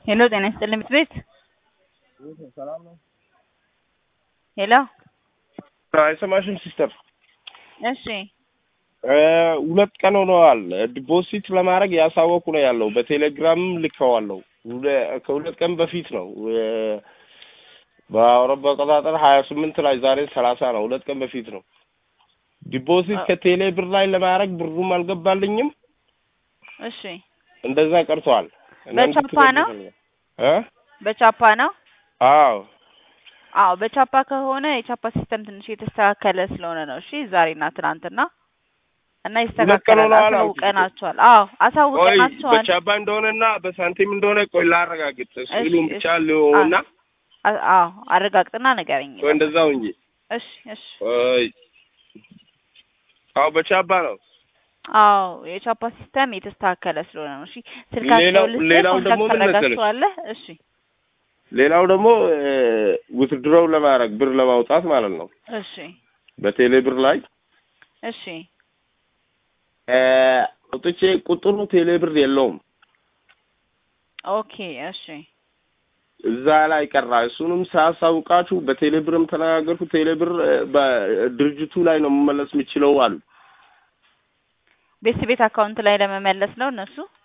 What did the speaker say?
ሄሎ ጤና ይስጥልኝ ምክር ቤት ሰላም ነው። ሄሎ አይሰማሽም ሲስተር? እሺ ሁለት ቀን ሆነዋል። ዲፖዚት ለማድረግ ያሳወቁ ነው ያለው። በቴሌግራም ልከዋለሁ። ሁለ- ከሁለት ቀን በፊት ነው በአውሮፓ አቆጣጠር ሀያ ስምንት ላይ ዛሬ ሰላሳ ነው። ሁለት ቀን በፊት ነው። ዲፖዚት ከቴሌ ብር ላይ ለማድረግ ብሩም አልገባልኝም። እሺ እንደዛ ቀርቷል። በቻፓ ነው? እ በቻፓ ነው? አዎ አዎ በቻፓ ከሆነ የቻፓ ሲስተም ትንሽ የተስተካከለ ስለሆነ ነው። እሺ ዛሬና ትናንትና እና ቀን ይስተካከላል። ሆነዋል አልኩሽ። አሳውቀናቸዋል። አዎ ቆይ አሳውቀናቸዋል። በቻባ እንደሆነና በሳንቲም እንደሆነ ቆይ ላረጋግጥ። ሲሉም እሺ፣ ብቻ እሺ። ሊሆና አ- አዎ አረጋግጥና ንገረኝ። ቆይ እንደዛው እንጂ እሺ እሺ። ቆይ አዎ በቻባ ነው። አዎ የቻፓ ሲስተም የተስተካከለ ስለሆነ ነው። እሺ ስልካቸው ሌላው- ልስጥህ፣ ሌላው ደግሞ ኮንታክት ምን መሰለሽ? ታደርጋቸዋለህ። እሺ ሌላው ደግሞ ውትድሮው ለማድረግ ብር ለማውጣት ማለት ነው እሺ በቴሌ ብር ላይ እሺ እ፣ አውጥቼ ቁጥሩ ቴሌ ብር የለውም ኦኬ እሺ እዛ ላይ ቀራ። እሱንም ሳያሳውቃችሁ በቴሌ ብርም ተነጋገርኩ። ቴሌ ብር እ፣ በድርጅቱ ላይ ነው መመለስ የሚችለው አሉ። ቤት ቤት አካውንት ላይ ለመመለስ ነው እነሱ